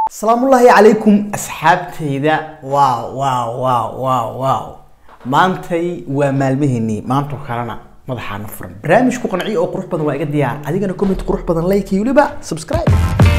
asalaamullaahi calaykum asxaabtayda waaw waaw waaw waaw waaw maantay waa maalmaheenii maanto kalena madaxaana furan barnaamij ku qanciyo oo qurux badan waa iga diyaar adigana comment qurux badan like iyo weliba subscribe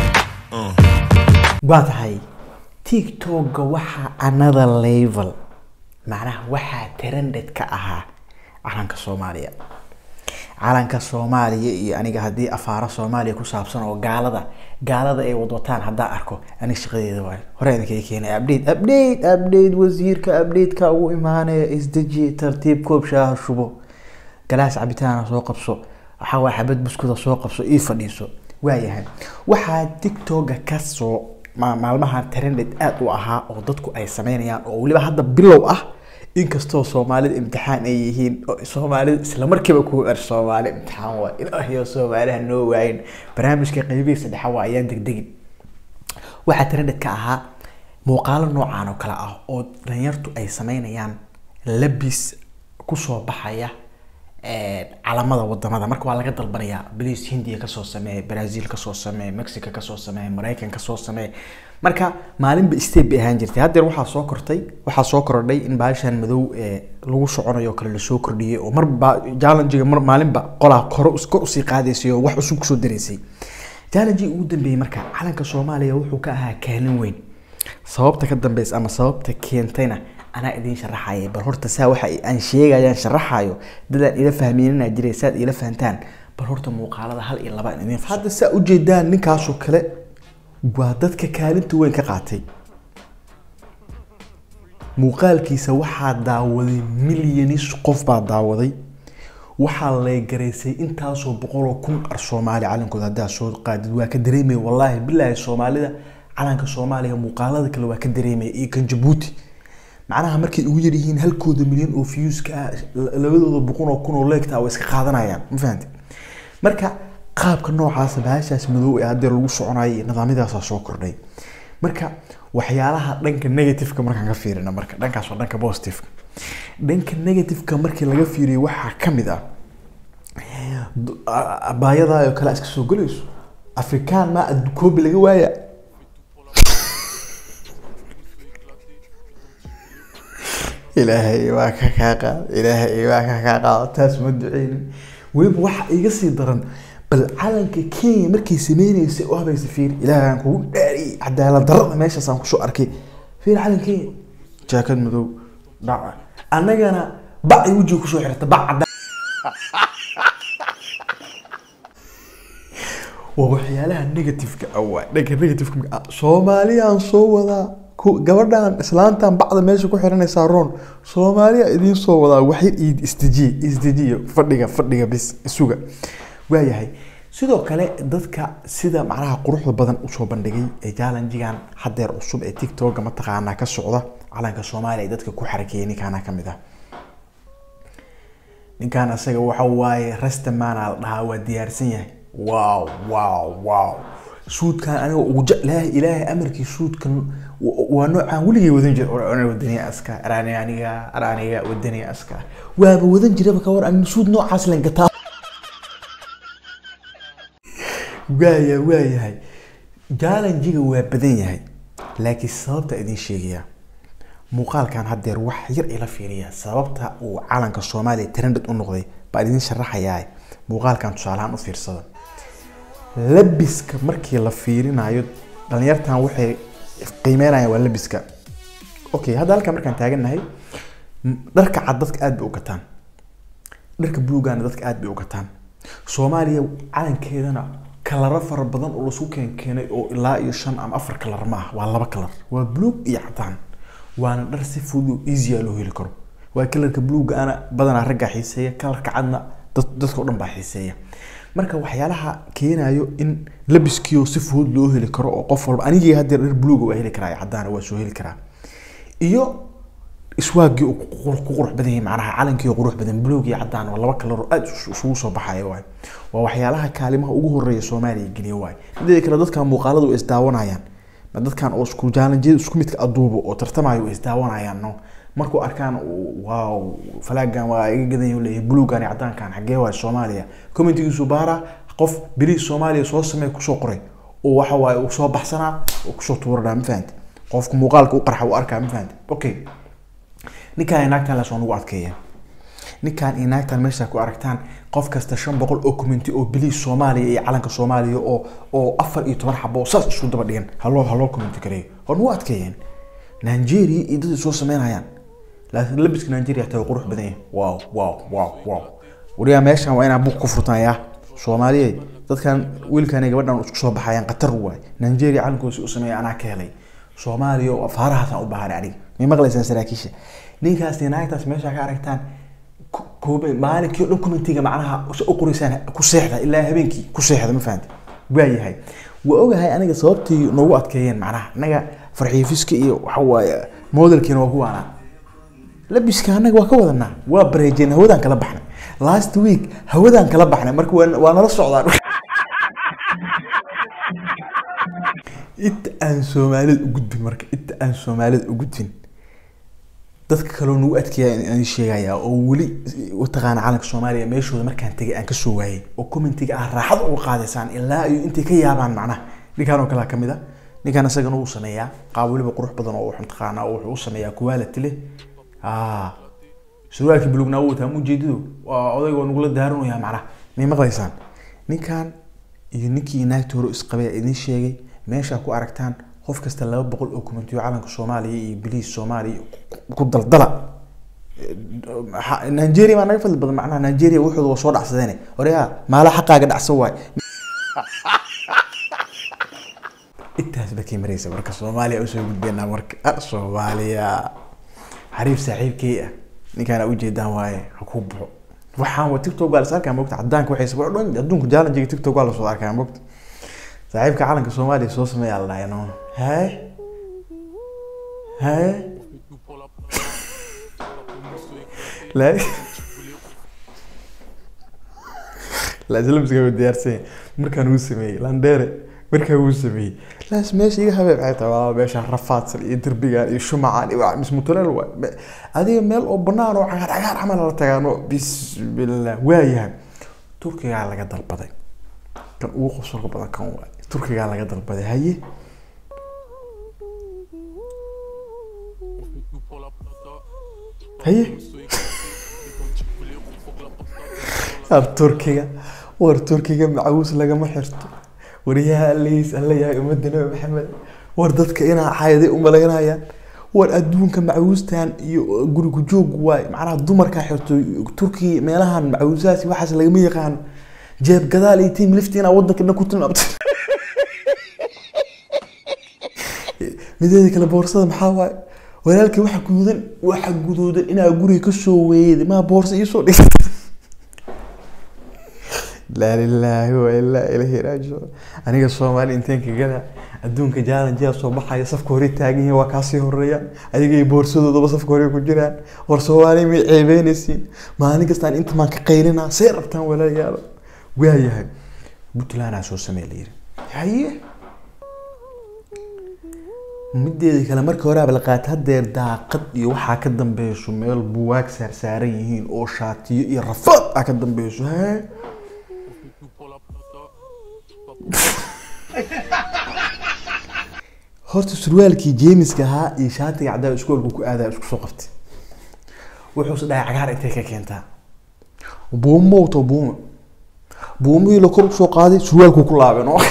waa tahay tiktoka waxaa another level macnaha waxaa trended ka ahaa calanka soomaaliya calanka soomaaliya iyo aniga haddii afaaro soomaaliya ku saabsan oo gaalada gaalada ay wadwataan haddaan arko aniga shaqadeeda waayo hore idinkaga keenay update update update wasiirka updateka ugu imaanaya isdeji tartiib koob shaaha shubo galaas cabitaana soo qabso waxaa waa xabad buskuda soo qabso ii fadhiiso waayahay waxaa tiktoka kasoo ma- maalmahan trended aada u ahaa oo dadku ay sameynayaan oo weliba hadda bilow ah inkastoo soomaalida imtixaan ay yihiin oo soomaalida isla markiiba kugu er soomaali imtixaan waa ilaahiyo soomaaliha noo waayin barnaamijka qeybihiisa dhexa waa ayaan degdegin waxaa trended ka ahaa muuqaalo noocaan oo kale ah oo dhalinyartu ay sameynayaan labis kusoo baxaya calamada wadamada marka waa laga dalbanayaa baliis hindiya kasoo sameeye brazil kasoo sameeye mexico kasoo sameeye maraykan kasoo sameeye marka maalinba state bay ahaan jirtay haddeer waxaa soo kortay waxaa soo korodhay in baashan madow ee lagu soconayo kale lasoo kordhiyey oo marba challengiga mar maalinba qolaa kor kor usii qaadaysay oo wax cusub kusoo daraysay challengii ugu dambeeyey marka calanka soomaaliya wuxuu ka ahaa kaalin weyn sababta ka dambeysa ama sababta keentayna anaa idiin sharaxaya bal horta saa waxa aan sheegayaan sharaxayo dadaan ila fahmeenina jiray saad ila fahantaan bal horta muuqaalada hal iyo laba aan idiin hadda saa ujeedaan ninkaasoo kale waa dadka kaalinta weyn ka qaatay muuqaalkiisa waxaa daawaday milyanis qof baa daawaday waxaa leegaraysay intaasoo boqoloo kun ar soomaali calankooda haddaa soo qaadid waa ka dareemaya wallaahi bilaahi soomaalida calanka soomaaliya muuqaalada kale waa ka dareemaya iyo kan jabuuti macnaha markay ugu yaryihiin halkooda milyan oo fiyuuska ah labadooda boqon oo kun oo leegta way iska qaadanayaan ma fahanti marka qaabka noocaasa bahashaas madow ee haddeer lagu soconayo iyo nidaamyadaasaa soo kordhay marka waxyaalaha dhanka negativeka markaan ka fiirina marka dhankaas waa dhanka positiveka dhanka negativeka markii laga fiiriyo waxaa ka mid ah abaayadaa oo kale iska soo gelayso afrikaan maa koobi laga waaya ilaahay waa ka kaa qaad ilaahay waa ka kaa qaado taas ma duceynin weliba waxa iga sii daran bal calanka kenya markay sameyneysay oo habaysa fiir ilaahaan kugu dhaariyay cadaalad darada meeshaasaan kusoo arkay fiir calan kenya jaakad madow dhaca annagana bac ay wejiga kusoo xirta bac cadaan waa waxyaalaha negativeka awaa dhanka negativeka soomaaliyaan soo wadaa gabadhan islaantan bacda meesha ku xiranaysaa roon soomaaliya idiin soo wadaa waxyar iid isdejiye isdejiye fadhiga fadhiga bis isuga waayahay sidoo kale dadka sida macnaha quruxda badan usoo bandhigay ee challengigan haddeer cusub ee tiktoka mataqaanaa ka socda calanka soomaaliya ay dadka ku xarakeeyay ninkaana ka mid ah ninkan asaga waxa waaye rastamana la dhahaa waa diyaarsan yahay wow wow wow suudkan aniga ugu jeclahay ilaahay amarkii suudkan waa noocaan weligay wadan jira wadaniya aska araani aniga araaniga wadaniya aska waaba wadan jiraba ka war an suud noocaas len gataa waaya waayahay challengiga waa badan yahay laakiin sababta idiin sheegaya muuqaalkan haddeer wax yar ila fiiriya sababta uu calanka soomaaliya trended u noqday baa idiin sharaxayaa muuqaalkan tusaalahaan u fiirsada labiska markii la fiirinayo dhalinyartan waxay qiimeynayaan waa labiska okay hadda halkan markaan taagannahay dharka cad dadka aad bay u gataan dharka buluugana dadka aad bay u gataan soomaaliya calankeedana kalaro fara badan oo laisku keen keenay oo ilaa iyo shan ama afar kalar ma ah waa laba kalar waa buluug iyo cadaan waana dhar si fudud easya loo heli karo waa kalarka buluuga ana badanaa raggaa xiiseeya kalarka cadna dadka o dhan baa xiiseeya marka waxyaalaha keenayo in labiskiio si fudud loo heli karo oo qof walba anigii haddeer dhar buluuga waa heli karaa caddaana waa soo heli karaa iyo iswaagii uu ku qurux badan yahay macnaha calankii qurux badan buluug iyo caddaan waa laba kalar oo aada isugu soo baxaya waay waa waxyaalaha kaalimaha ugu horeeya soomaaliya geliya waay mideeda kale dadkan muuqaaladu way isdaawanayaan ma dadkan oo isku jaalanjiyada isku midka aduubo oo tartamayo way isdaawanayaan no markuu arkaan waaw falaagan waa iga gadan yahu leeyahay buluugan iyo caddaankan xaggee waay soomaaliya commentigiisu baara qof beriis soomaaliya soo samee kusoo qoray oo waxa waaye uu soo baxsanaa uu kusoo tuuranaa ma fahanti qofku muuqaalka u qarxa u arkaa ma fahanti okay ninkaan iyo naagtaan lasoo nagu adkeeya ninkaan iyo naagtaan meesha ku aragtaan qof kasta shan boqol oo commenti oo biliis soomaaliya iyo calanka soomaaliya oo oo afar iyo toban xabo oo saas isu daba dhigan haloo haloo commenti gareeyo hor nagu adkeeyeen nigeria iyo dadii soo sameynayaan laakiin labiska nigeria xitaa waa qurux badan yahay wow wow wow wow wariyaa meeshan waa inaan buuq ku furtanayaa soomaaliyeed dadkan wiilkan iyo gabadhan isku soo baxayaan qatar waay nigeria calankoodii u sameeya anaa ka helay soomaaliya oo afaarahaasaan u baahanay aniga may maqlaysaan saraakiisha ninkaas iyo naagtaas meesha ka aragtaan ku- koobe maalinkii oo dhan commentiga macnaha u qoraysaan ku seexda ilaa habeenkii ku seexda ma fahanti waayahay waa ogahay aniga sababtii noogu adkeeyeen macnaha anaga farxiifiska iyo waxa waaye modelkiina waa kuwaana labiska anaga waa ka wadanaa waa bareejeen hawadaan kala baxnay last week hawadaan kala baxnay marka waa waa nala socdaan inta aan soomaalida u gudbin marka inta aan soomaalida u gudbin dadka kaloo nagu adkeeya aan sheegaya oo weli wataqaana calanka soomaaliya meeshooda markaan tegay aan kasoo waayay oo commentiga ah raaxad uga qaadaysaan ilaa iyo intay ka yaabaan macnaha ninkaan oo kalea kamid a ninkaan isagana wuu sameeyaa qaab weliba qurux badan oo wuxuu taqaanaa oo wuxuu u sameeyaa quality leh ah surwaalkii bulugnaa wuu wataa mujeedidu waa odayga waa nagula daaranayaa macnaha may maqlaysaan ninkan iyo ninkii naagta hore isqabay idin sheegay meeshaa ku aragtaan qof kasta laba boqol oo kumentiyo calanka soomaaliya iyo biliis soomaaliya ku- ku daldala Ha- nigeria baa naga fadli badan macnaha nigeria wuxooda waa soo dhacsadeen oreya maala xaqaaga dhacsan waay intaas bakay maraysa marka soomaaliya usoo gudbeenaa marka Ah, soomaaliya xariif saaxiibkey ah ninkaana ujeedaan waaye ha ku baxo waxaan wa tiktok waa lasoo arkaa mogta cadaanka waxay sabab dhan adduunka jaalanjiga tiktok waa lasoo arkaa mogta saaxiibka calanka soomaaliya soo sameeyaa la dhahay noon haye haye la la islamska waa diyaarsan yahay. markaan uu sameeyey landheere markaan uu sameeyey laas meesha iga habeeb ay tahay waa meesha rafaadsan iyo derbigan iyo shumacan iyo waa mismutuleel waay Me- adiga meel oo banaan oo cagaar cagaar camal la tagaano bismillah waayahay turkigaa laga dalbaday kan ugu qosolka badan kan waay turkigaa laga dalbaday haye haye war turkiga war turkiga macawiis lagama xirto wariyaha allahiis alla yahay ummadda nabi maxamed war dadka inaa xayday umalaynayaan war adduunka macawiistan iyo gurigu joog waay macnaha dumarkaa xirto turkiga meelahan macawiisahaas iyo waxaas lagama yaqaano jeeb gadaal iyo tiim lifti inaa wadanka dhan ku tilmaamto mideeda kale boorsada maxaa waaye walaalkii waxa guduudan waxa guduudan inaa guriga kasoo weeyday maa boorsa iisoo dhigtay laa lilaahi wa ilaa ilahi raajicuun aniga soomaali inteen ka gala adduunka jaalanjiyaa soo baxaya safka hore taagan yihiin waa kaasii horeeyaan adigay boorsadoodaba safka hore ku jiraan war soomaali may ceebeynaysiin maalin kastaan inta maan ka qaylinaa see rabtaan walaalayaalo waayahay puntlandaa soo samee la yiri haye mideeda kale markii horeaba la qaatay hadeer daaqad iyo waxaa ka dambeyso meel buwaag saarsaaran yihiin oo shaatiyo iyo rafaad aa ka dambeyso hee horta surwaalkii jeemiska ahaa iyo shaatiga caddaa iskoolku ku aadaa isku soo qabtay wuxuuse dhahay cagaar intay ka keentaa buumo to buumo buumihii la kor usoo qaaday surwaalku ku laabeen oo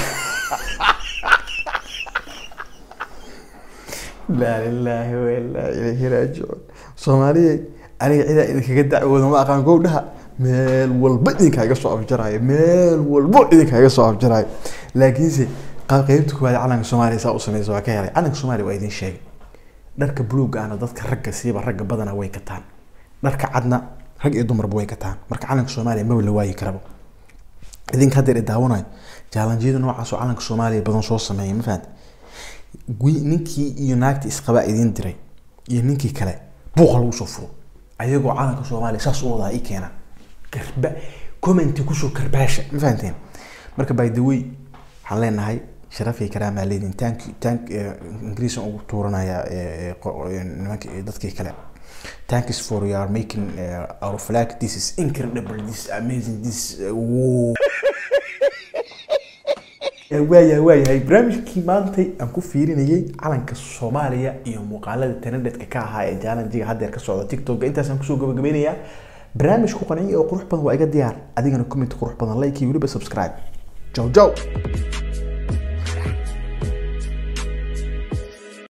laa lilaahi wa ilaa ilayhi raajicuun soomaaliya aniga cidaa idinkaga dacwooda ma aqaan gowdhaha meel walba idinkaaga soo afjaraayo meel walbo idinkaaga soo afjaraayo laakiinse qaab qeybta koowaad calanka soomaaliya saa u sameysa waa ka helay calanka soomaaliya waa idin sheegay dharka buluuga ana dadka ragga siiba ragga badana way gataan dharka cadna rag iyo dumarba way gataan marka calanka soomaaliya maba la waayi karaba idinka haddeer i daawanayo jaalanjiyada noocaas oo calanka soomaaliya badan soo sameeya ma fahamte wi- ninkii iyo naagtii isqabaa idiin diray iyo ninkii kale buuqa lagu soo furo ayagoo calanka soomaaliya saas u wadaa i keena karba commenti kusoo karbaasha ma fahanteen marka by the way waxaan leenahay sharaf iyo karaamaa leedin tank tank ingiriisan ugu tuuranaya eh, eh, qo- eh, nimanka eh, dadkii kale thanks for your making uh, our flag this is incredible this is amazing this uh, whoa. waayahay waayahay barnaamijkii maantay aan ku fiirinayay calanka soomaaliya iyo muuqaalada trendedka ka ahaa ee challengiga haddeer ka socda tiktok intaasaan kusoo gabagabeynayaa barnaamij ku qanciya oo qurux badan waa iga diyaar adigana comment qurux badan like iyo weliba subscribe jow jow